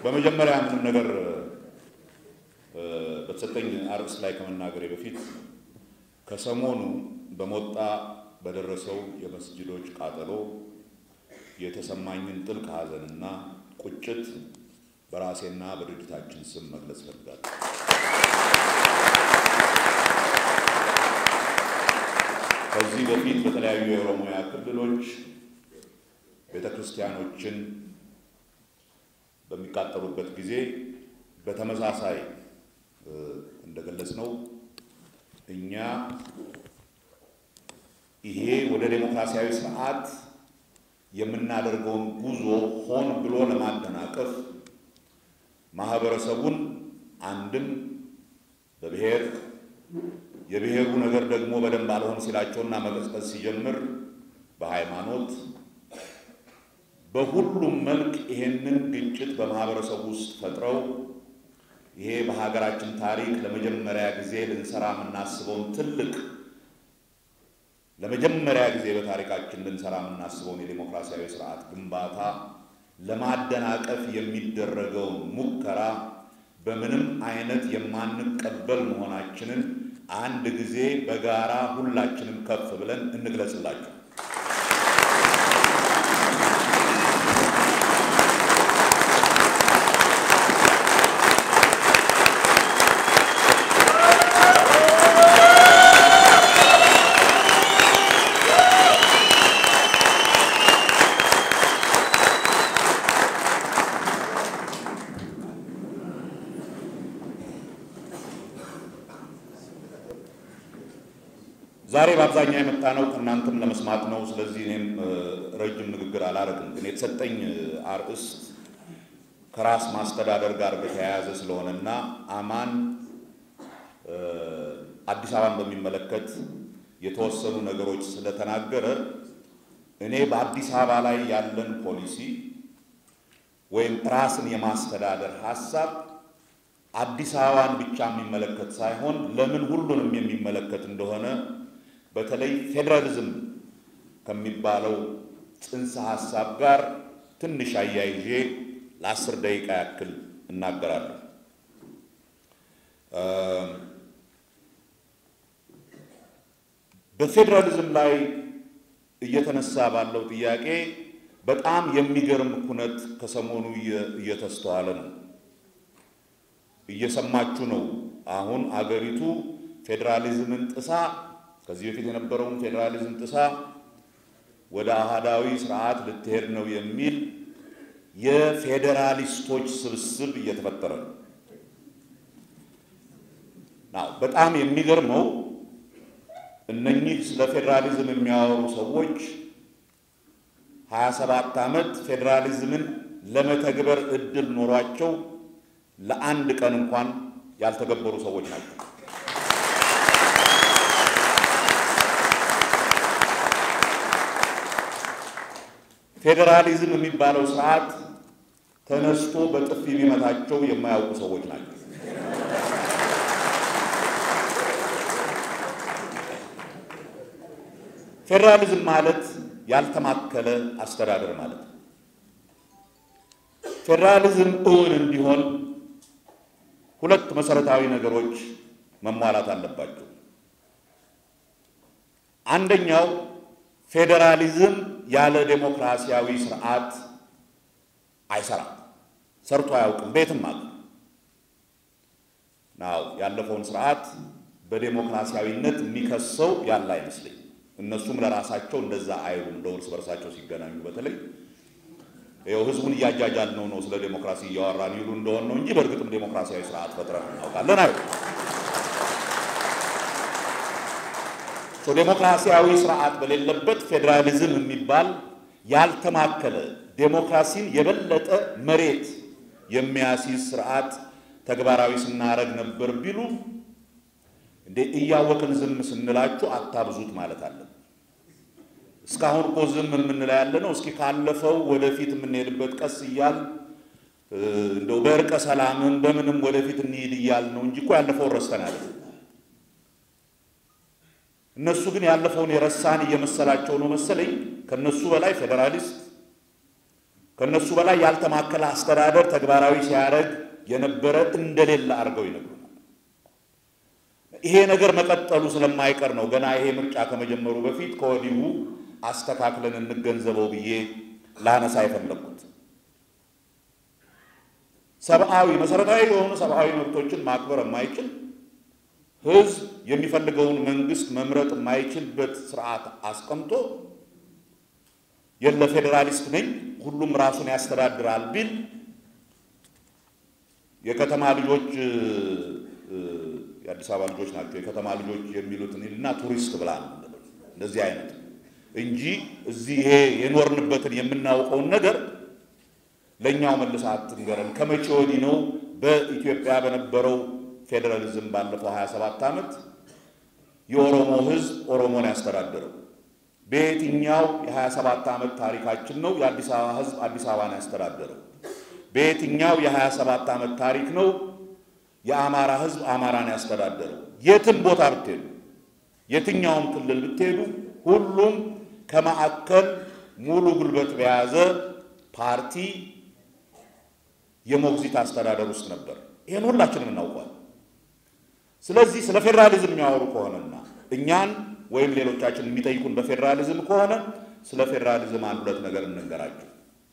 በመጀመሪያ ምንም ነገር በተሰጠኝ አርዕስት ላይ ከመናገሬ በፊት ከሰሞኑ በሞጣ በደረሰው የመስጅዶች ቃጠሎ የተሰማኝን ጥልቅ ሐዘንና ቁጭት በራሴና በድርጅታችን ስም መግለጽ እፈልጋለሁ። ከዚህ በፊት በተለያዩ የኦሮሚያ ክልሎች ቤተ ክርስቲያኖችን በሚቃጠሉበት ጊዜ በተመሳሳይ እንደገለጽ ነው እኛ ይሄ ወደ ዴሞክራሲያዊ ስርዓት የምናደርገውን ጉዞ ሆን ብሎ ለማደናቀፍ ማህበረሰቡን አንድም በብሔር የብሔሩ ነገር ደግሞ በደንብ አልሆን ሲላቸውና መቀስቀስ ሲጀምር በሃይማኖት በሁሉም መልክ ይሄንን ግጭት በማህበረሰቡ ውስጥ ፈጥረው ይሄ በሀገራችን ታሪክ ለመጀመሪያ ጊዜ ልንሰራ የምናስበውን ትልቅ ለመጀመሪያ ጊዜ በታሪካችን ልንሰራ የምናስበውን የዴሞክራሲያዊ ስርዓት ግንባታ ለማደናቀፍ የሚደረገውን ሙከራ በምንም አይነት የማንቀበል መሆናችንን አንድ ጊዜ በጋራ ሁላችንም ከፍ ብለን እንግለጽላቸው። ዛሬ በአብዛኛው የመጣ ነው ከእናንተም ለመስማት ነው። ስለዚህ እኔም ረጅም ንግግር አላረግም። ግን የተሰጠኝ አርዕስት ከራስ ማስተዳደር ጋር በተያያዘ ስለሆነና አማን አዲስ አበባን በሚመለከት የተወሰኑ ነገሮች ስለተናገረ እኔ በአዲስ አበባ ላይ ያለን ፖሊሲ ወይም ራስን የማስተዳደር ሀሳብ አዲስ አበባን ብቻ የሚመለከት ሳይሆን ለምን ሁሉንም የሚመለከት እንደሆነ በተለይ ፌዴራሊዝም ከሚባለው ጽንሰ ሀሳብ ጋር ትንሽ አያይዤ ለአስር ደቂቃ ያክል እናገራለሁ። በፌዴራሊዝም ላይ እየተነሳ ባለው ጥያቄ በጣም የሚገርም ኩነት ከሰሞኑ እየተስተዋለ ነው። እየሰማችሁ ነው። አሁን አገሪቱ ፌዴራሊዝምን ጥሳ ከዚህ በፊት የነበረውን ፌዴራሊዝም ጥሳ ወደ አህዳዊ ስርዓት ልትሄድ ነው የሚል የፌዴራሊስቶች ስብስብ እየተፈጠረ ነው። ናው በጣም የሚገርመው እነኚህ ስለ ፌዴራሊዝም የሚያወሩ ሰዎች ሀያ ሰባት ዓመት ፌዴራሊዝምን ለመተግበር እድል ኖሯቸው ለአንድ ቀን እንኳን ያልተገበሩ ሰዎች ናቸው። ፌዴራሊዝም የሚባለው ስርዓት ተነስቶ በጥፊ ቢመታቸው የማያውቁ ሰዎች ናቸው። ፌዴራሊዝም ማለት ያልተማከለ አስተዳደር ማለት ነው። ፌዴራሊዝም እውን እንዲሆን ሁለት መሰረታዊ ነገሮች መሟላት አለባቸው። አንደኛው ፌዴራሊዝም ያለ ዴሞክራሲያዊ ስርዓት አይሰራም፣ ሰርቶ አያውቅም። ቤትም አለ ናው ያለፈውን ስርዓት በዴሞክራሲያዊነት የሚከሰው ያለ አይመስለኝ። እነሱም ለራሳቸው እንደዛ አይሉ እንደ እርስ በርሳቸው ሲገናኙ በተለይ ይኸው ህዝቡን እያጃጃል ነው ነው ስለ ዴሞክራሲ እያወራን ይሉ እንደሆን ነው እንጂ በእርግጥም ዴሞክራሲያዊ ስርዓት ፈጥረን እናውቃለን አይ ዴሞክራሲያዊ ስርዓት በሌለበት ፌዴራሊዝም የሚባል ያልተማከለ ዴሞክራሲን የበለጠ መሬት የሚያስይዝ ስርዓት ተግባራዊ ስናረግ ነበር ቢሉ እንዴ እያወቅን ዝም ስንላችሁ አታብዙት ማለት አለን። እስካሁን እኮ ዝም የምንለው ያለ ነው። እስኪ ካለፈው ወደፊት የምንሄድበት ቀስ እያል እንደው በእርቀ ሰላምን በምንም ወደፊት እንሂድ እያል ነው እንጂ እኮ ያለፈውን ረስተናል። እነሱ ግን ያለፈውን የረሳን እየመሰላቸው ነው መሰለኝ። ከነሱ በላይ ፌዴራሊስት ከነሱ በላይ ያልተማከለ አስተዳደር ተግባራዊ ሲያደርግ የነበረ እንደሌለ አድርገው ይነግሩናል። ይሄ ነገር መቀጠሉ ስለማይቀር ነው ገና ይሄ ምርጫ ከመጀመሩ በፊት ከወዲሁ አስተካክለን እንገንዘበው ብዬ ላነሳ የፈለግኩት። ሰብአዊ መሰረታዊ የሆኑ ሰብአዊ መብቶችን ማክበር የማይችል ህዝብ የሚፈልገውን መንግስት መምረጥ የማይችልበት ስርዓት አስቀምጦ የለ ፌዴራሊስት ነኝ ሁሉም ራሱን ያስተዳድራል ቢል የከተማ ልጆች የአዲስ አበባ ልጆች ናቸው የከተማ ልጆች የሚሉትን እና ቱሪስት ብላ ነው እንደዚህ አይነት እንጂ እዚህ ይሄ የኖርንበትን የምናውቀውን ነገር ለእኛው መልስ አትንገረን። ከመቼ ወዲህ ነው በኢትዮጵያ በነበረው ፌዴራሊዝም ባለፈው 27 ዓመት የኦሮሞ ህዝብ ኦሮሞን ያስተዳደረው? በየትኛው የ27 ዓመት ታሪካችን ነው የአዲስ አበባ ህዝብ አዲስ አበባን ያስተዳደረው? በየትኛው የ27 ዓመት ታሪክ ነው የአማራ ህዝብ አማራን ያስተዳደረው? የትም ቦታ ብትሄዱ፣ የትኛውም ክልል ብትሄዱ ሁሉም ከማዕከል ሙሉ ጉልበት በያዘ ፓርቲ የሞግዚት አስተዳደር ውስጥ ነበር። ይህን ሁላችንም እናውቋል። ስለዚህ ስለ ፌዴራሊዝም የሚያወሩ ከሆነና እኛን ወይም ሌሎቻችን የሚጠይቁን በፌዴራሊዝም ከሆነ ስለ ፌዴራሊዝም አንድ ሁለት ነገር እንንገራቸው።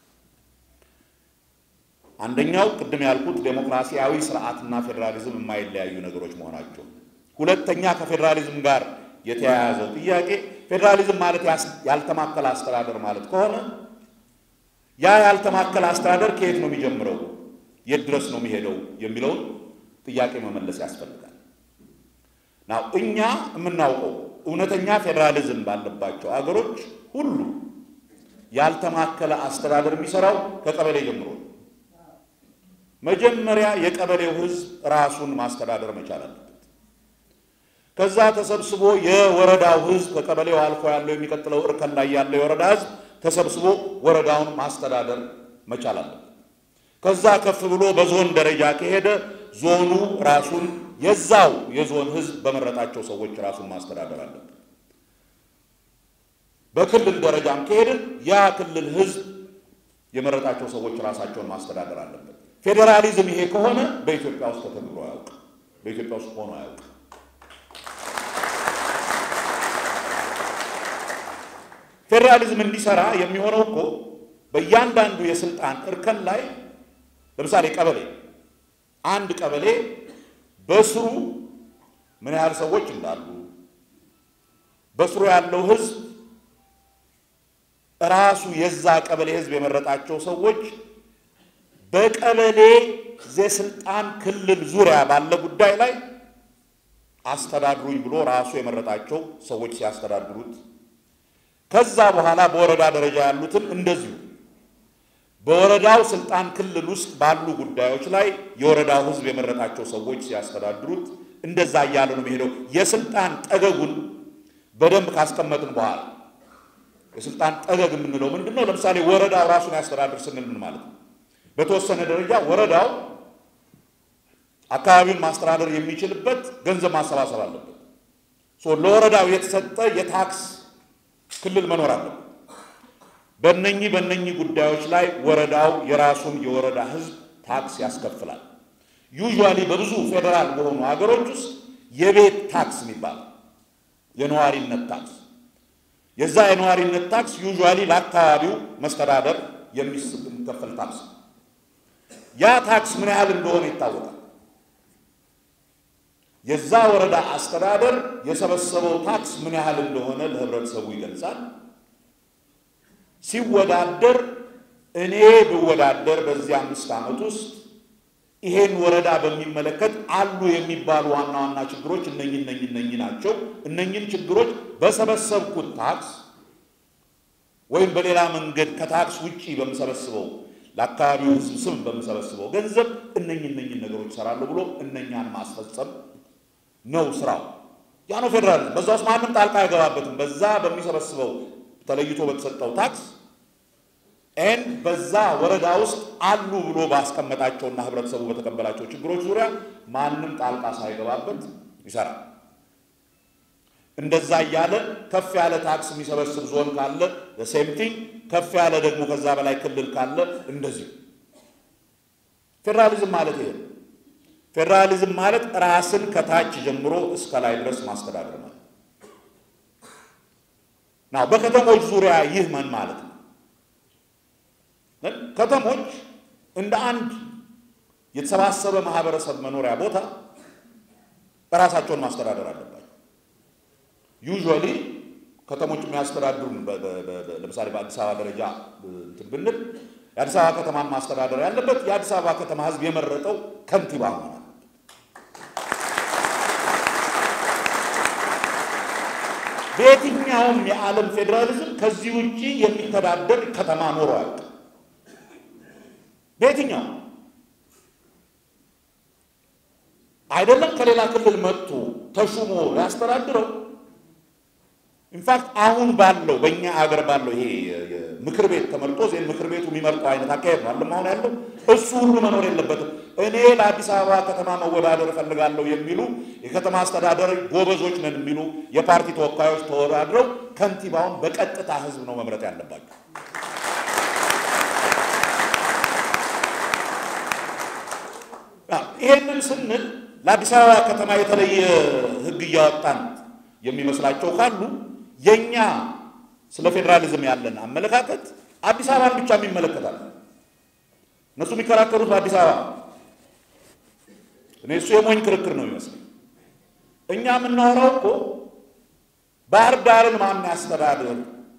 አንደኛው ቅድም ያልኩት ዴሞክራሲያዊ ስርዓትና ፌዴራሊዝም የማይለያዩ ነገሮች መሆናቸው። ሁለተኛ ከፌዴራሊዝም ጋር የተያያዘው ጥያቄ ፌዴራሊዝም ማለት ያልተማከለ አስተዳደር ማለት ከሆነ ያ ያልተማከለ አስተዳደር ከየት ነው የሚጀምረው? የት ድረስ ነው የሚሄደው? የሚለውን ጥያቄ መመለስ ያስፈልጋል። ናው እኛ የምናውቀው እውነተኛ ፌዴራሊዝም ባለባቸው አገሮች ሁሉ ያልተማከለ አስተዳደር የሚሰራው ከቀበሌ ጀምሮ ነው። መጀመሪያ የቀበሌው ሕዝብ ራሱን ማስተዳደር መቻል አለበት። ከዛ ተሰብስቦ የወረዳው ሕዝብ ከቀበሌው አልፎ ያለው የሚቀጥለው እርከን ላይ ያለው የወረዳ ሕዝብ ተሰብስቦ ወረዳውን ማስተዳደር መቻል አለበት። ከዛ ከፍ ብሎ በዞን ደረጃ ከሄደ ዞኑ ራሱን የዛው የዞን ሕዝብ በመረጣቸው ሰዎች ራሱን ማስተዳደር አለበት። በክልል ደረጃም ከሄድን ያ ክልል ሕዝብ የመረጣቸው ሰዎች ራሳቸውን ማስተዳደር አለበት። ፌዴራሊዝም ይሄ ከሆነ በኢትዮጵያ ውስጥ ተተግብሮ አያውቅም። በኢትዮጵያ ውስጥ ሆኖ አያውቅም። ፌዴራሊዝም እንዲሰራ የሚሆነው እኮ በእያንዳንዱ የስልጣን እርከን ላይ ለምሳሌ ቀበሌ አንድ ቀበሌ በስሩ ምን ያህል ሰዎች እንዳሉ በስሩ ያለው ህዝብ ራሱ የዛ ቀበሌ ህዝብ የመረጣቸው ሰዎች በቀበሌ የስልጣን ክልል ዙሪያ ባለ ጉዳይ ላይ አስተዳድሩኝ ብሎ ራሱ የመረጣቸው ሰዎች ሲያስተዳድሩት ከዛ በኋላ በወረዳ ደረጃ ያሉትን እንደዚሁ በወረዳው ስልጣን ክልል ውስጥ ባሉ ጉዳዮች ላይ የወረዳው ህዝብ የመረጣቸው ሰዎች ሲያስተዳድሩት እንደዛ እያለ ነው የሚሄደው። የስልጣን ጠገጉን በደንብ ካስቀመጥን በኋላ የስልጣን ጠገግ የምንለው ምንድን ነው? ለምሳሌ ወረዳው ራሱን ያስተዳድር ስንል ምን ማለት ነው? በተወሰነ ደረጃ ወረዳው አካባቢውን ማስተዳደር የሚችልበት ገንዘብ ማሰባሰብ አለበት። ለወረዳው የተሰጠ የታክስ ክልል መኖር አለበት። በእነኚህ በእነኚህ ጉዳዮች ላይ ወረዳው የራሱን የወረዳ ህዝብ ታክስ ያስከፍላል። ዩዥዋሊ በብዙ ፌዴራል በሆኑ ሀገሮች ውስጥ የቤት ታክስ የሚባል የነዋሪነት ታክስ የዛ የነዋሪነት ታክስ ዩዥዋሊ ለአካባቢው መስተዳደር የሚከፈል ታክስ ያ ታክስ ምን ያህል እንደሆነ ይታወቃል። የዛ ወረዳ አስተዳደር የሰበሰበው ታክስ ምን ያህል እንደሆነ ለህብረተሰቡ ይገልጻል። ሲወዳደር እኔ ብወዳደር በዚህ አምስት ዓመት ውስጥ ይሄን ወረዳ በሚመለከት አሉ የሚባሉ ዋና ዋና ችግሮች እነኝ እነኝ እነኝ ናቸው። እነኝን ችግሮች በሰበሰብኩት ታክስ ወይም በሌላ መንገድ ከታክስ ውጪ በምሰበስበው ለአካባቢው ህዝብ ስም በምሰበስበው ገንዘብ እነኝ እነኝን ነገሮች ይሰራሉ ብሎ እነኛን ማስፈጸም ነው ስራው። ያ ነው ፌዴራሊዝም። በዛ ውስጥ ማንም ጣልቃ አይገባበትም። በዛ በሚሰበስበው ተለይቶ በተሰጠው ታክስ ኤን በዛ ወረዳ ውስጥ አሉ ብሎ ባስቀመጣቸውና ህብረተሰቡ በተቀበላቸው ችግሮች ዙሪያ ማንም ጣልቃ ሳይገባበት ይሰራል። እንደዛ እያለ ከፍ ያለ ታክስ የሚሰበስብ ዞን ካለ ሴምቲንግ ከፍ ያለ ደግሞ ከዛ በላይ ክልል ካለ እንደዚሁ። ፌዴራሊዝም ማለት ይሄ ነው። ፌዴራሊዝም ማለት ራስን ከታች ጀምሮ እስከ ላይ ድረስ ማስተዳደር ማለት ነው። በከተሞች ዙሪያ ይህ ምን ማለት ነው? ከተሞች እንደ አንድ የተሰባሰበ ማህበረሰብ መኖሪያ ቦታ ራሳቸውን ማስተዳደር አለባቸው። ዩዥዋሊ ከተሞች የሚያስተዳድሩን ለምሳሌ በአዲስ አበባ ደረጃ እንትን ብንል የአዲስ አበባ ከተማን ማስተዳደር ያለበት የአዲስ አበባ ከተማ ሕዝብ የመረጠው ከንቲባ መሆን አለበት። በየትኛውም የዓለም ፌዴራሊዝም ከዚህ ውጭ የሚተዳደር ከተማ ኖሮ አያውቅም። በየትኛው አይደለም ከሌላ ክልል መጥቶ ተሹሞ ሊያስተዳድረው ኢንፋክት አሁን ባለው በእኛ አገር ባለው ይሄ ምክር ቤት ተመርጦ ዜን ምክር ቤቱ የሚመርጠው አይነት አካሄድ ነው አለም አሁን ያለው እሱ ሁሉ መኖር የለበትም። እኔ ለአዲስ አበባ ከተማ መወዳደር እፈልጋለሁ የሚሉ የከተማ አስተዳደር ጎበዞች ነን የሚሉ የፓርቲ ተወካዮች ተወዳድረው ከንቲባውን በቀጥታ ህዝብ ነው መምረጥ ያለባቸው። ይሄንን ስንል ለአዲስ አበባ ከተማ የተለየ ህግ እያወጣን የሚመስላቸው ካሉ የኛ ስለ ፌዴራሊዝም ያለን አመለካከት አዲስ አበባን ብቻ የሚመለከታል። እነሱ የሚከራከሩት በአዲስ አበባ፣ እኔ እሱ የሞኝ ክርክር ነው ይመስለኝ። እኛ የምናወራው እኮ ባህር ዳርን ማን ያስተዳድር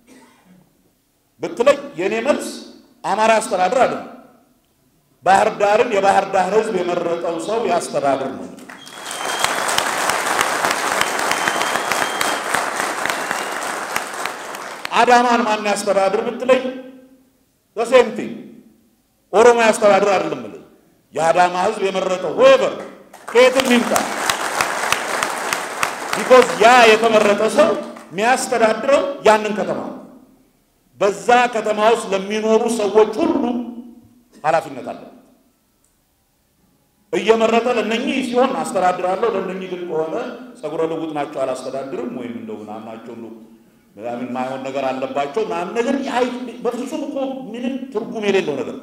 ብትለኝ የእኔ መልስ አማራ አስተዳድር አይደለም። ባህር ዳርን የባህር ዳር ህዝብ የመረጠው ሰው ያስተዳድር ነው። አዳማን ማን ያስተዳድር ብትለኝ ዘሴምቲ ኦሮሞ ያስተዳድር አይደለም ብለኝ የአዳማ ህዝብ የመረጠው ሆቨር ከየትም ይምጣ ቢኮዝ ያ የተመረጠ ሰው የሚያስተዳድረው ያንን ከተማ ነው። በዛ ከተማ ውስጥ ለሚኖሩ ሰዎች ሁሉ ኃላፊነት አለ። እየመረጠ ለነኚህ ሲሆን አስተዳድራለሁ፣ ለነኚህ ግን ከሆነ ጸጉረ ልውጥ ናቸው አላስተዳድርም፣ ወይም እንደው ምናምን ናቸው ምናምን ማይሆን ነገር አለባቸው ምናምን ነገር በፍጹም እኮ ምንም ትርጉም የሌለው ነገር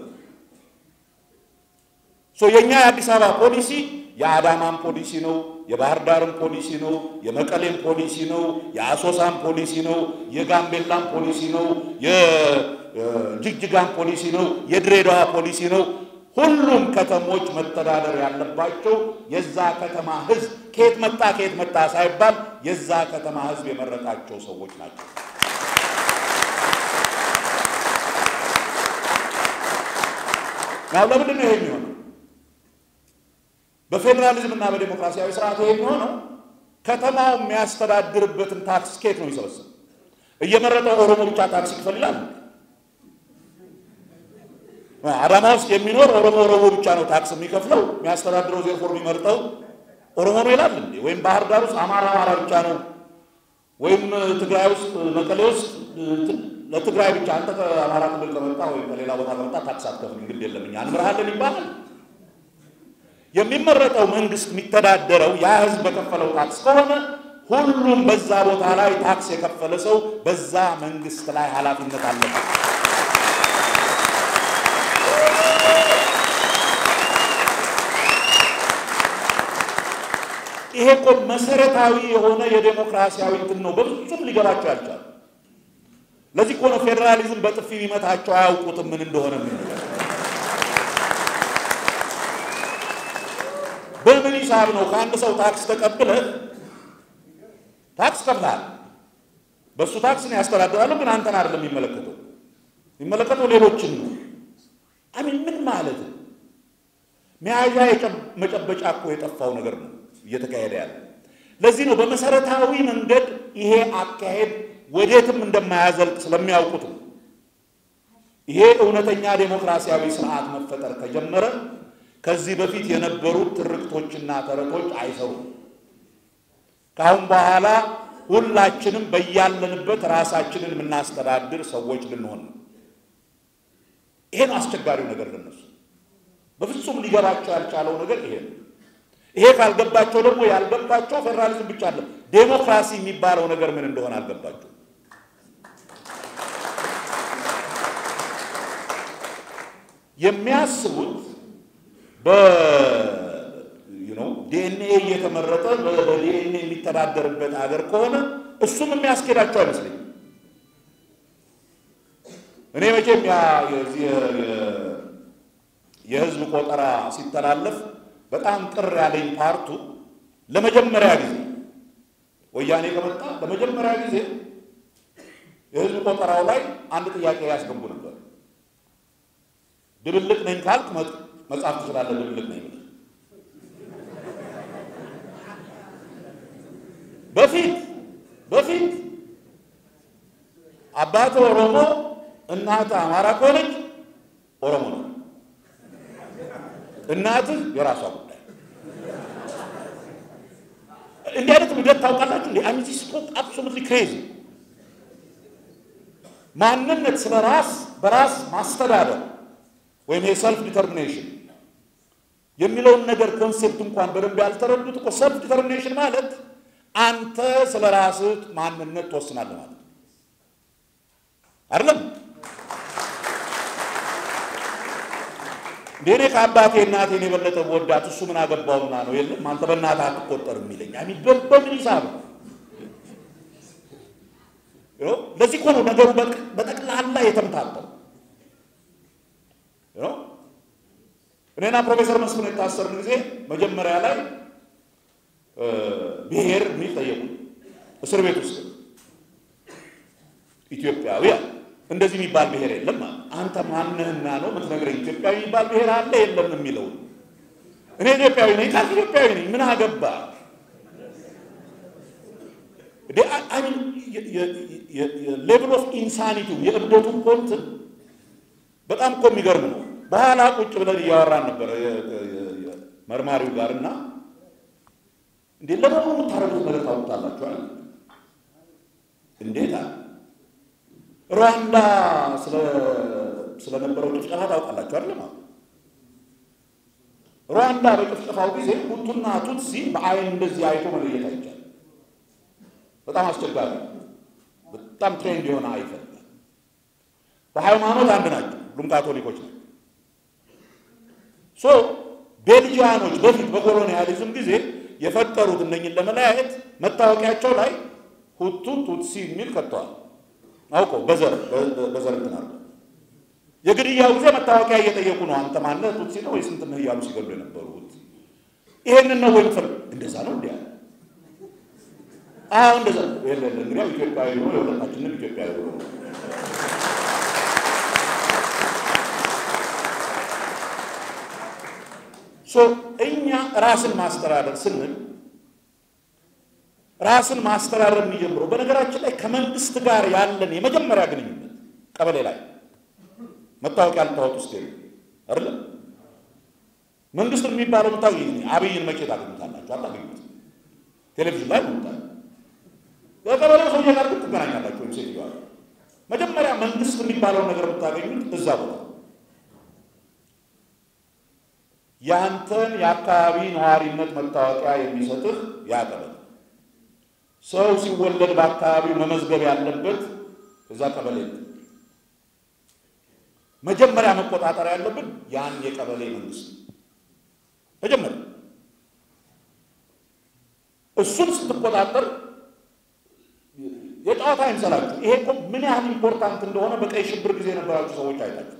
የእኛ የአዲስ አበባ ፖሊሲ የአዳማን ፖሊሲ ነው፣ የባህር ዳርን ፖሊሲ ነው፣ የመቀሌን ፖሊሲ ነው፣ የአሶሳን ፖሊሲ ነው፣ የጋምቤላን ፖሊሲ ነው፣ የጅግጅጋን ፖሊሲ ነው፣ የድሬዳዋ ፖሊሲ ነው። ሁሉም ከተሞች መተዳደር ያለባቸው የዛ ከተማ ህዝብ ከየት መጣ ከየት መጣ ሳይባል የዛ ከተማ ህዝብ የመረጣቸው ሰዎች ናቸው። ናው ለምንድን ነው ይሄ የሚሆነው? በፌዴራሊዝም እና በዴሞክራሲያዊ ስርዓት ይሄ የሚሆነው ከተማው የሚያስተዳድርበትን ታክስ ከየት ነው የሚሰበሰብ? እየመረጠው ኦሮሞ ብቻ ታክስ ይክፈል ይላል። አዳማ ውስጥ የሚኖር ኦሮሞ ኦሮሞ ብቻ ነው ታክስ የሚከፍለው የሚያስተዳድረው ዜርፎር የሚመርጠው ኦሮሞ ነው ይላል እንዴ? ወይም ባህር ዳር ውስጥ አማራ አማራ ብቻ ነው ወይም ትግራይ ውስጥ መቀሌ ውስጥ ለትግራይ ብቻ አንተ ከአማራ ክልል ከመጣ ወይም ከሌላ ቦታ ከመጣ ታክስ አትከፍልም፣ ግድ የለም እኛ እንምርሃለን ይባላል። የሚመረጠው መንግስት የሚተዳደረው ያ ህዝብ በከፈለው ታክስ ከሆነ ሁሉም በዛ ቦታ ላይ ታክስ የከፈለ ሰው በዛ መንግስት ላይ ኃላፊነት አለበት። ይሄ እኮ መሰረታዊ የሆነ የዴሞክራሲያዊ እንትን ነው። በፍጹም ሊገባቸው ያልቻሉ። ለዚህ እኮ ነው ፌዴራሊዝም በጥፊ ቢመታቸው አያውቁትም ምን እንደሆነ ምን በምን ሂሳብ ነው ከአንድ ሰው ታክስ ተቀብለህ ታክስ ከፍለሃል። በእሱ ታክስ ነው ያስተዳድራለሁ፣ ግን አንተን አይደለም የሚመለከተው የሚመለከተው ሌሎችን ነው። አሚን ምን ማለት ነው? መያዣ መጨበጫ እኮ የጠፋው ነገር ነው እየተካሄደ ያለ። ለዚህ ነው በመሰረታዊ መንገድ ይሄ አካሄድ ወዴትም እንደማያዘልቅ ስለሚያውቁት ነው። ይሄ እውነተኛ ዴሞክራሲያዊ ስርዓት መፈጠር ከጀመረ ከዚህ በፊት የነበሩት ትርክቶችና ተረቶች አይሰሩም። ከአሁን በኋላ ሁላችንም በያለንበት ራሳችንን የምናስተዳድር ሰዎች ልንሆን ነው። ይሄ ነው አስቸጋሪው ነገር ለነሱ። በፍጹም ሊገባቸው ያልቻለው ነገር ይሄ ነው። ይሄ ካልገባቸው ደግሞ ያልገባቸው ፌዴራሊዝም ብቻ አለ ዴሞክራሲ የሚባለው ነገር ምን እንደሆነ አልገባቸው። የሚያስቡት በዲኤንኤ እየተመረጠ በዲኤንኤ የሚተዳደርበት ሀገር ከሆነ እሱም የሚያስኬዳቸው አይመስለኝም። እኔ መቼም የህዝብ ቆጠራ ሲተላለፍ በጣም ቅር ያለኝ ፓርቱ ለመጀመሪያ ጊዜ ወያኔ ከመጣ ለመጀመሪያ ጊዜ የህዝብ ቆጠራው ላይ አንድ ጥያቄ ያስገቡ ነበር። ድብልቅ ነኝ ካልክ መጻፍ ትችላለህ፣ ድብልቅ ነኝ ብለህ። በፊት በፊት አባት ኦሮሞ እናት አማራ ከሆነች ኦሮሞ ነው። እናትህ የራሷ ጉዳይ። እንዲህ አይነት ውደት ታውቃላችሁ? እንዲ አሚዚ ስፖክ አብሶሉትሊ ክሬዚ ማንነት ስለ ራስ በራስ ማስተዳደር ወይም የሰልፍ ዲተርሚኔሽን የሚለውን ነገር ኮንሴፕት እንኳን በደንብ ያልተረዱት እኮ ሰልፍ ዲተርሚኔሽን ማለት አንተ ስለ ራስህ ማንነት ትወስናለህ ማለት አይደለም። እንዴ እኔ ከአባቴ እናቴን የበለጠ ወዳት እሱ ምን አገባውና ነው? የለም አንተ በእናትህ አትቆጠርም የሚለኝ አሚ በምን ሂሳብ ነው? ለዚህ እኮ ነው ነገሩ በጠቅላላ የተምታተው። እኔና ፕሮፌሰር መስፍን የታሰርን ጊዜ መጀመሪያ ላይ ብሔር የሚል ጠየቁ። እስር ቤት ውስጥ ኢትዮጵያዊ እንደዚህ የሚባል ብሔር የለም። አንተ ማንህና ነው የምትነግረኝ? ኢትዮጵያዊ የሚባል ብሔር አለ የለም የሚለው እኔ ኢትዮጵያዊ ነኝ ካልክ ኢትዮጵያዊ ነኝ ምን አገባ? ሌቭል ኦፍ ኢንሳኒቲ የእብደቱ ኮንትን በጣም እኮ የሚገርም ነው። በኋላ ቁጭ ብለን እያወራን ነበረ መርማሪው ጋር እና እንዴ ለመሆኑ የምታረጉት ነገር ታውቁታላችኋል? እንዴት አለ ሩዋንዳ ስለነበረው ጭፍጨፋ ታውቃላችሁ አይደለም? ሩዋንዳ በጭፍጨፋው ጊዜ ሁቱና ቱትሲ በአይን እንደዚህ አይቶ መለየት አይቻልም። በጣም አስቸጋሪ፣ በጣም ትሬንድ የሆነ አይፈልጋል። በሃይማኖት አንድ ናቸው፣ ሁሉም ካቶሊኮች ናቸው። ሶ ቤልጂያኖች በፊት በኮሎኒያሊዝም ጊዜ የፈጠሩት እነኝን ለመለያየት መታወቂያቸው ላይ ሁቱ ቱትሲ የሚል ከተዋል። አውቀው በዘር በዘር እንትን አድርገው የግድያው ጊዜ መታወቂያ እየጠየቁ ነው። አንተ ማነህ ቱትሲ ነው ወይ ስንት ነህ እያሉ ሲገሉ የነበሩት ይሄንን ነው ወይ ምትፈልግ? እንደዛ ነው እንዲያ አዎ እንደዛ የለ እንግዲያው ኢትዮጵያዊ ነው የሁለታችንም ኢትዮጵያዊ ነው። ሶ እኛ ራስን ማስተዳደር ስንል ራስን ማስተዳደር የሚጀምረው በነገራችን ላይ ከመንግስት ጋር ያለን የመጀመሪያ ግንኙነት ቀበሌ ላይ መታወቂያ ልታወጡ ውስጥ የለ አይደለም። መንግስት የሚባለው ምታው አብይን መቼ ታገኙታላችሁ? አታገኙት። ቴሌቪዥን ላይ ነው ከቀበሌው ሰውዬ ጋር ግን ትገናኛላችሁ። ወይም ሴትዮዋ መጀመሪያ መንግስት የሚባለውን ነገር የምታገኙት እዛ ቦታ ያንተን የአካባቢ ነዋሪነት መታወቂያ የሚሰጥህ ያ ቀበሌ ሰው ሲወለድ በአካባቢው መመዝገብ ያለበት እዛ ቀበሌ ነው። መጀመሪያ መቆጣጠር ያለብን ያን የቀበሌ መንግስት መጀመሪያ እሱን ስትቆጣጠር የጨዋታ አይምሰላችሁ። ይሄ እኮ ምን ያህል ኢምፖርታንት እንደሆነ በቀይ ሽብር ጊዜ የነበራችሁ ሰዎች አይታችሁ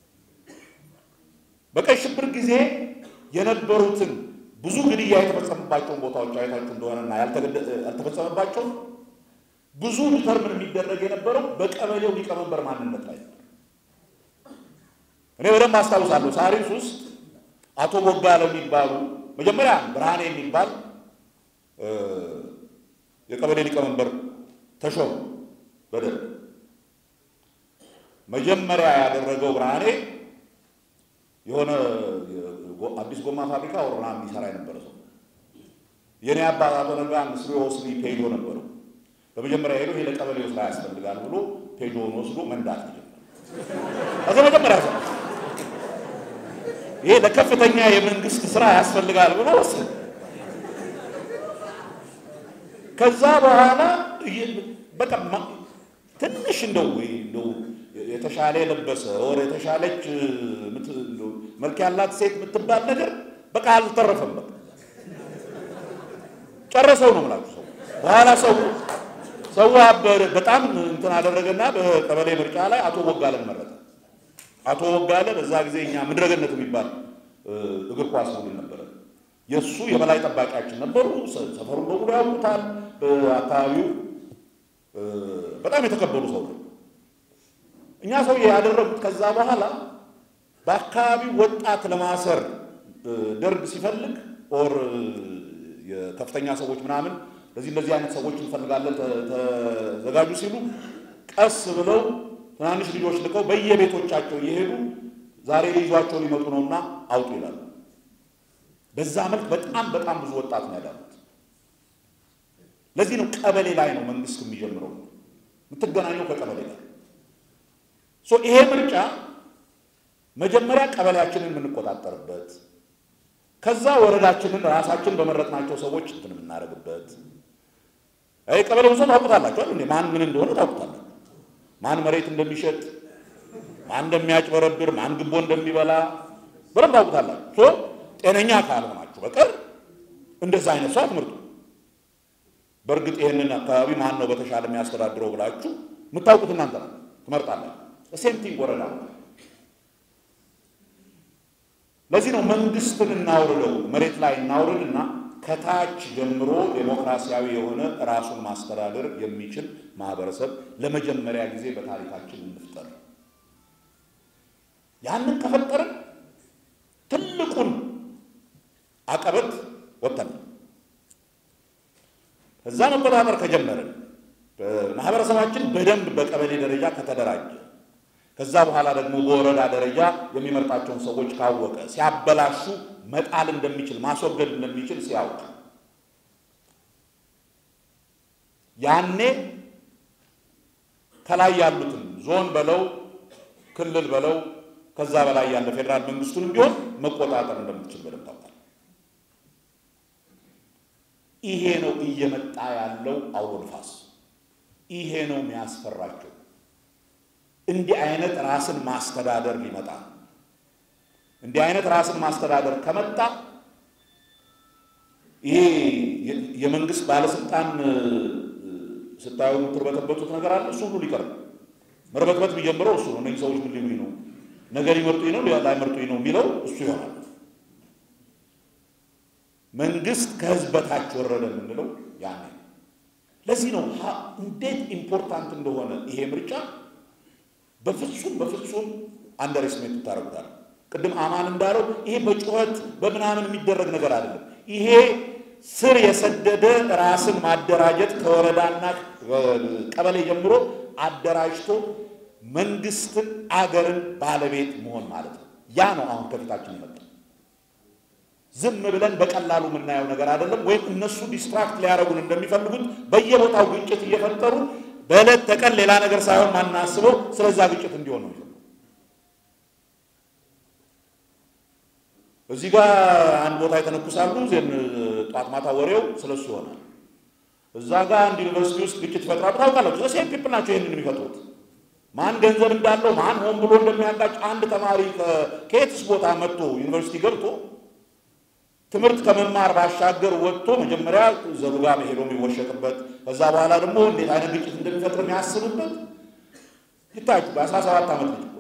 በቀይ ሽብር ጊዜ የነበሩትን ብዙ ግድያ የተፈጸመባቸውን ቦታዎች አይታችሁ እንደሆነና ያልተፈጸመባቸው ብዙ ዲተርምን የሚደረግ የነበረው በቀበሌው ሊቀመንበር ማንነት ላይ ነበር። እኔ በደንብ አስታውሳለሁ። ሳሪስ ውስጥ አቶ ቦጋለ የሚባሉ መጀመሪያ ብርሃኔ የሚባል የቀበሌ ሊቀመንበር ተሾሙ። በደንብ መጀመሪያ ያደረገው ብርሃኔ የሆነ አዲስ ጎማ ፋብሪካ ወረና የሚሰራ የነበረ ሰው የኔ አባት አቶ ነጋ ምስሪ ወስኒ ፔጆ ነበረው። በመጀመሪያ ሄዶ ይሄ ለቀበሌው ስራ ያስፈልጋል ብሎ ፔጆውን ወስዶ መንዳት ጀመረ። ከዚ መጀመሪያ ሰው ይሄ ለከፍተኛ የመንግስት ስራ ያስፈልጋል ብሎ ወሰደ። ከዛ በኋላ በቃ ትንሽ እንደው እንደው የተሻለ የለበሰ ወር የተሻለች መልክ ያላት ሴት የምትባል ነገር በቃ አልተረፈም። በቃ ጨረሰው ነው የምላችሁ። ሰው በኋላ ሰው ሰው አበረ በጣም እንትን አደረገና በቀበሌ ምርጫ ላይ አቶ ቦጋለን መረጠ። አቶ ቦጋለ በዛ ጊዜ እኛ ምድረገነት የሚባል እግር ኳስ ቡድን ነበረ። የእሱ የበላይ ጠባቂያችን ነበሩ። ሰፈሩን በሙሉ ያውቁታል። በአካባቢው በጣም የተከበሩ ሰው ነው። እኛ ሰው ያደረጉት ከዛ በኋላ በአካባቢው ወጣት ለማሰር ደርግ ሲፈልግ ኦር የከፍተኛ ሰዎች ምናምን ለዚህ እንደዚህ አይነት ሰዎች እንፈልጋለን ተዘጋጁ ሲሉ ቀስ ብለው ትናንሽ ልጆች ልከው በየቤቶቻቸው እየሄዱ ዛሬ ሊይዟቸው ሊመጡ ነውና አውጡ ይላሉ። በዛ መልክ በጣም በጣም ብዙ ወጣት ነው ያዳሉት። ለዚህ ነው ቀበሌ ላይ ነው መንግስት የሚጀምረው፣ የምትገናኘው ከቀበሌ ጋር። ይሄ ምርጫ መጀመሪያ ቀበሌያችንን የምንቆጣጠርበት ከዛ ወረዳችንን ራሳችን በመረጥናቸው ሰዎች እንትን የምናደርግበት አይ ቀበሌውን ሰው ታውቁታላችሁ አይደል? ማን ምን እንደሆነ ታውቁታላችሁ። ማን መሬት እንደሚሸጥ፣ ማን እንደሚያጭበረብር፣ ማን ግቦ እንደሚበላ በደንብ ታውቁታላችሁ። ጤነኛ ካልሆናችሁ በቀር እንደዛ አይነት ሰው አትምርጡ። በእርግጥ ይህንን አካባቢ ማን ነው በተሻለ የሚያስተዳድረው ብላችሁ የምታውቁት እናንተ ነው ትመርጣላችሁ። ሴምቲንግ ወረዳ ለዚህ ነው መንግስትን እናውርደው መሬት ላይ እናውርድና ከታች ጀምሮ ዴሞክራሲያዊ የሆነ ራሱን ማስተዳደር የሚችል ማህበረሰብ ለመጀመሪያ ጊዜ በታሪካችን እንፍጠር። ያንን ከፈጠርን ትልቁን አቀበት ወጥተን እዛ መቆጣጠር ከጀመርን ማህበረሰባችን በደንብ በቀበሌ ደረጃ ከተደራጀ ከዛ በኋላ ደግሞ በወረዳ ደረጃ የሚመርጣቸውን ሰዎች ካወቀ ሲያበላሹ መጣል እንደሚችል ማስወገድ እንደሚችል ሲያውቅ ያኔ ከላይ ያሉትን ዞን በለው ክልል በለው ከዛ በላይ ያለ ፌዴራል መንግስቱንም ቢሆን መቆጣጠር እንደምትችል በደንብ ታውቃል። ይሄ ነው እየመጣ ያለው አውሎ ንፋስ። ይሄ ነው የሚያስፈራቸው። እንዲህ አይነት ራስን ማስተዳደር ሊመጣ እንዲህ አይነት ራስን ማስተዳደር ከመጣ ይሄ የመንግስት ባለስልጣን ስታዩ የምትርበተበቱት ነገር አለ። እሱ ሁሉ ሊቀር ነው። መርበትበት የሚጀምረው እሱ ነው። እነዚህ ሰዎች ምን ሊሉኝ ነው፣ ነገ ሊመርጡኝ ነው ላይመርጡኝ ነው የሚለው እሱ ይሆናል። መንግስት ከህዝብ በታች ወረደ የምንለው ያኔ። ለዚህ ነው እንዴት ኢምፖርታንት እንደሆነ ይሄ ምርጫ በፍጹም በፍጹም አንደርስሜት ታደርጉታል። ቅድም አማን እንዳለው ይሄ በጩኸት በምናምን የሚደረግ ነገር አይደለም። ይሄ ስር የሰደደ ራስን ማደራጀት ከወረዳና ቀበሌ ጀምሮ አደራጅቶ መንግስትን፣ አገርን ባለቤት መሆን ማለት ነው። ያ ነው አሁን ከፊታችን የመጣ ዝም ብለን በቀላሉ የምናየው ነገር አይደለም። ወይም እነሱ ዲስትራክት ሊያደርጉን እንደሚፈልጉት በየቦታው ግጭት እየፈጠሩ በዕለት ተቀን ሌላ ነገር ሳይሆን ማናስበው ስለዛ ግጭት እንዲሆን ነው። እዚህ ጋር አንድ ቦታ የተነኩሳሉ፣ ዜን ጧት ማታ ወሬው ስለሱ ይሆናል። እዛ ጋር አንድ ዩኒቨርሲቲ ውስጥ ግጭት ይፈጥራሉ። ታውቃላችሁ፣ ሴም ፒፕል ናቸው ይህንን የሚፈጥሩት። ማን ገንዘብ እንዳለው ማን ሆን ብሎ እንደሚያጋጭ አንድ ተማሪ ከየትስ ቦታ መጥቶ ዩኒቨርሲቲ ገብቶ ትምህርት ከመማር ባሻገር ወጥቶ መጀመሪያ ዘሩ ጋር ሄዶ የሚወሸቅበት ከዛ በኋላ ደግሞ እንዴት አይነት ግጭት እንደሚፈጥር የሚያስብበት ይታችሁ በአስራ ሰባት ዓመት ልጅ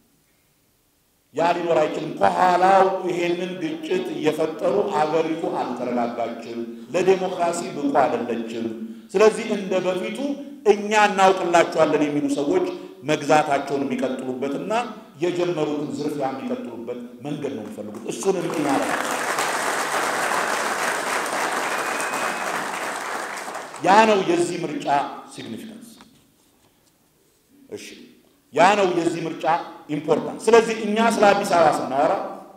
ያ ሊኖር አይችልም። ከኋላው ይሄንን ግጭት እየፈጠሩ አገሪቱ አልተረጋጋችም፣ ለዴሞክራሲ ብቁ አይደለችም። ስለዚህ እንደ በፊቱ እኛ እናውቅላቸዋለን የሚሉ ሰዎች መግዛታቸውን የሚቀጥሉበትና የጀመሩትን ዝርፊያ የሚቀጥሉበት መንገድ ነው የሚፈልጉት። እሱን እንዲህ ማለት ነው። ያ ነው የዚህ ምርጫ ሲግኒፊካንስ። እሺ ያ ነው የዚህ ምርጫ ኢምፖርታንስ። ስለዚህ እኛ ስለ አዲስ አበባ ስናወራ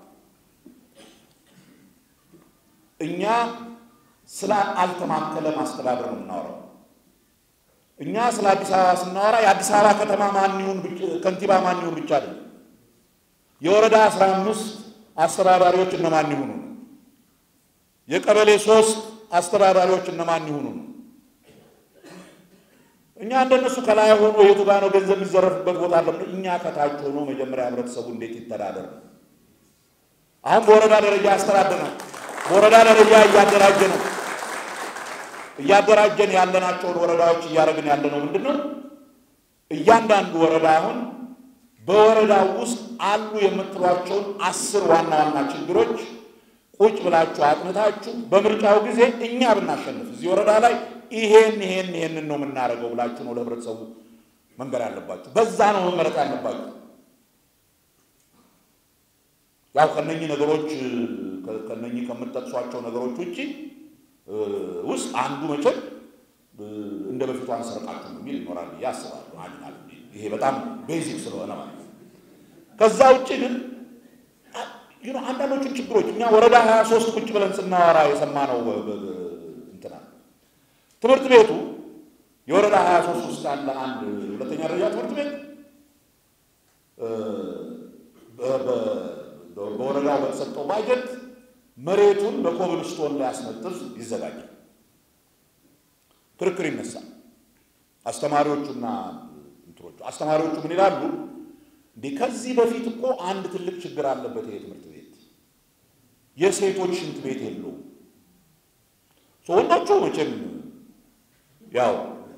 እኛ ስለ አልተማከለ ማስተዳደር ነው የምናወራው። እኛ ስለ አዲስ አበባ ስናወራ የአዲስ አበባ ከተማ ማን ይሁን ከንቲባ ማን ይሁን ብቻ አይደለም። የወረዳ አስራ አምስት አስተዳዳሪዎች እነማን ይሁኑ ነው። የቀበሌ ሶስት አስተዳዳሪዎች እነማን ይሁኑ ነው። እኛ እንደነሱ ከላይ ሆኖ የቱ ጋር ነው ገንዘብ የሚዘረፍበት ቦታ አለ። እኛ ከታች ሆኖ መጀመሪያ ህብረተሰቡ እንዴት ይተዳደር ነው። አሁን በወረዳ ደረጃ ያስተዳደር ነው። በወረዳ ደረጃ እያደራጀ ነው። እያደራጀን ያለናቸውን ወረዳዎች እያደረግን ያለ ነው ምንድን ነው እያንዳንዱ ወረዳ አሁን በወረዳው ውስጥ አሉ የምትሏቸውን አስር ዋና ዋና ችግሮች ቁጭ ብላችሁ አጥንታችሁ በምርጫው ጊዜ እኛ ብናሸንፍ እዚህ ወረዳ ላይ ይሄን ይሄን ይሄንን ነው የምናደርገው ብላችሁ ነው ለህብረተሰቡ መንገር ያለባችሁ። በዛ ነው መመረጥ ያለባችሁ። ያው ከነኚህ ነገሮች ከነኚህ ከምጠቅሷቸው ነገሮች ውጭ ውስጥ አንዱ መቼም እንደ በፊቱ አንሰርቃችሁ የሚል ይኖራል ብዬ አስባለሁ። ይሄ በጣም ቤዚክ ስለሆነ ማለት ነው። ከዛ ውጭ ግን አንዳንዶቹን ችግሮች እኛ ወረዳ ሀያ ሶስት ቁጭ ብለን ስናወራ የሰማነው እንትና ትምህርት ቤቱ የወረዳ ሀያ ሶስት ውስጥ ያለ አንድ ሁለተኛ ደረጃ ትምህርት ቤት በወረዳው በተሰጠው ባጀት መሬቱን በኮብልስቶን ላይ አስነጥፍ ይዘጋጃል። ክርክር ይነሳል። አስተማሪዎቹና እንትኖቹ አስተማሪዎቹ ምን ይላሉ? እንዴ ከዚህ በፊት እኮ አንድ ትልቅ ችግር አለበት ይሄ ትምህርት ቤት የሴቶች ሽንት ቤት የለውም። ወንዶቹ መቼም ያው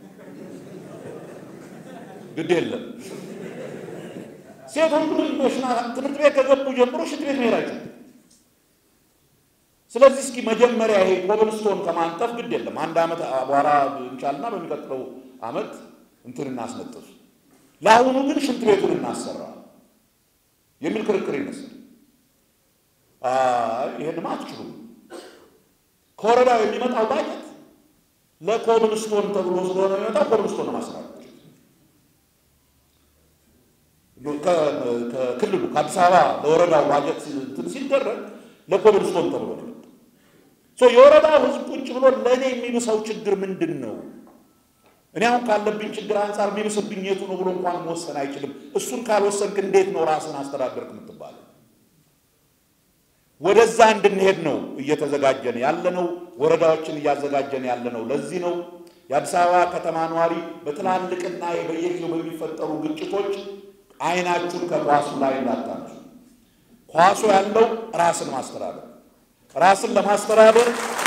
ግድ የለም ሴቶቹ ትምህርት ቤት ከገቡ ጀምሮ ሽንት ቤት መሄዳቸው ስለዚህ እስኪ መጀመሪያ ይሄ ኮብልስቶን ከማንጠፍ ግድ የለም አንድ ዓመት አቧራ እንቻልና በሚቀጥለው ዓመት እንትን እናስነጥፍ፣ ለአሁኑ ግን ሽንት ቤቱን እናሰራ የሚል ክርክር ይመስል ይህንማ አትችሉም። ከወረዳው የሚመጣው ባጀት ለኮብልስቶን ተብሎ ስለሆነ የሚመጣው ኮብልስቶን ለማሰራት ከክልሉ ከአዲስ አበባ ለወረዳው ባጀት እንትን ሲደረግ ለኮብልስቶን ተብሎ ነው የወረዳው ሕዝብ ቁጭ ብሎ ለእኔ የሚብሰው ችግር ምንድን ነው? እኔ አሁን ካለብኝ ችግር አንጻር የሚብስብኝ የቱ ነው ብሎ እንኳን መወሰን አይችልም። እሱን ካልወሰንክ እንዴት ነው ራስን አስተዳደርክ የምትባለው? ወደዛ እንድንሄድ ነው እየተዘጋጀን ያለነው፣ ወረዳዎችን እያዘጋጀን ያለነው ለዚህ ነው። የአዲስ አበባ ከተማ ነዋሪ በትላልቅና በየጊዜው በሚፈጠሩ ግጭቶች አይናችሁን ከኳሱ ላይ እንዳታነሱ። ኳሱ ያለው ራስን ማስተዳደር ራስን ለማስተዳደር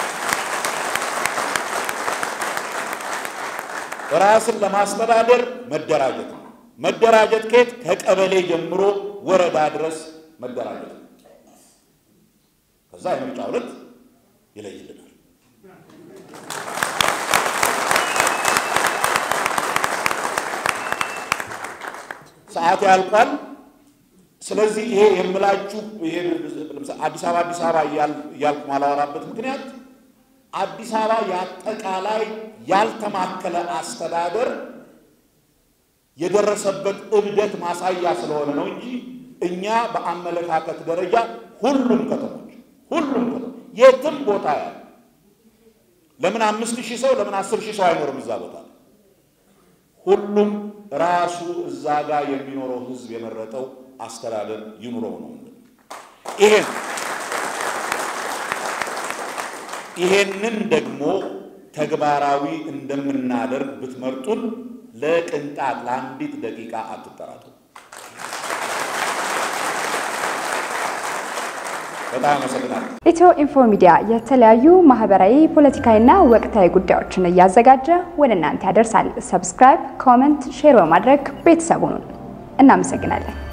ራስን ለማስተዳደር መደራጀት ነው። መደራጀት ከየት ከቀበሌ ጀምሮ ወረዳ ድረስ መደራጀት ነው። ከዛ የምርጫ ዕለት ይለይልናል። ሰዓት ያልቋል። ስለዚህ ይሄ የምላችሁ ይሄ አዲስ አበባ አዲስ አበባ እያልኩ ማላወራበት ምክንያት አዲስ አበባ የአጠቃላይ ያልተማከለ አስተዳደር የደረሰበት እብደት ማሳያ ስለሆነ ነው እንጂ እኛ በአመለካከት ደረጃ ሁሉም ከተሞች ሁሉም ከተሞች የትም ቦታ ያለ ለምን አምስት ሺህ ሰው ለምን አስር ሺህ ሰው አይኖርም እዛ ቦታ ሁሉም ራሱ እዛ ጋር የሚኖረው ህዝብ የመረጠው አስተዳደር ይኑረው ነው። ይሄን ይሄንን ደግሞ ተግባራዊ እንደምናደርግ ብትመርጡን ለቅንጣት ለአንዲት ደቂቃ አትጠራጠሩ። በጣም አመሰግናለሁ። ኢትዮ ኢንፎ ሚዲያ የተለያዩ ማህበራዊ፣ ፖለቲካዊና ወቅታዊ ጉዳዮችን እያዘጋጀ ወደ እናንተ ያደርሳል። ሰብስክራይብ፣ ኮመንት፣ ሼር በማድረግ ቤተሰቡን እናመሰግናለን።